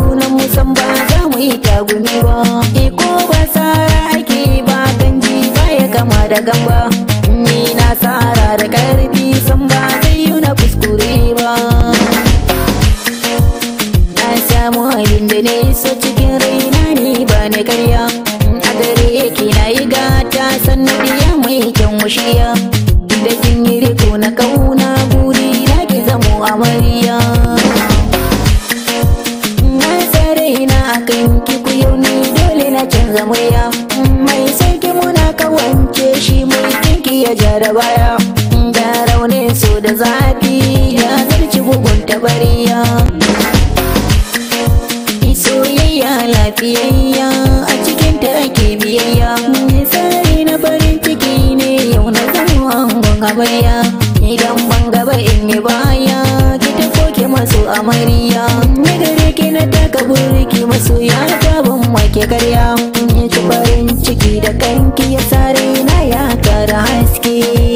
junan mu san ba za mu yi tagumi ba iko ba tsara ake ba ganji ba ya kama da gamba ni na tsara da karfi san ba zai yi na kuskure ba na samu halin da ne so cikin raina ne ba na karya a gare yake na yi gata sannan ya mai kyan washiya da kin yi riko na kauna buri na ki zamo amarya na tsare na akan ki ku yau ni dole na canza murya mai sarki muna kawance shi mai kinki ya ja da baya da raunin so da zafi ya zarci bugun tabariya soyayya lafiyayya a cikin ta ake biyayya tsari na farin ciki ne yau na zama angon amarya idan ban gaba in yi baya ki ta koke masu amarya na gare ki na taka burki masu ya ban wake karya ya ci farin ciki da kanki ya sare na ya kara haske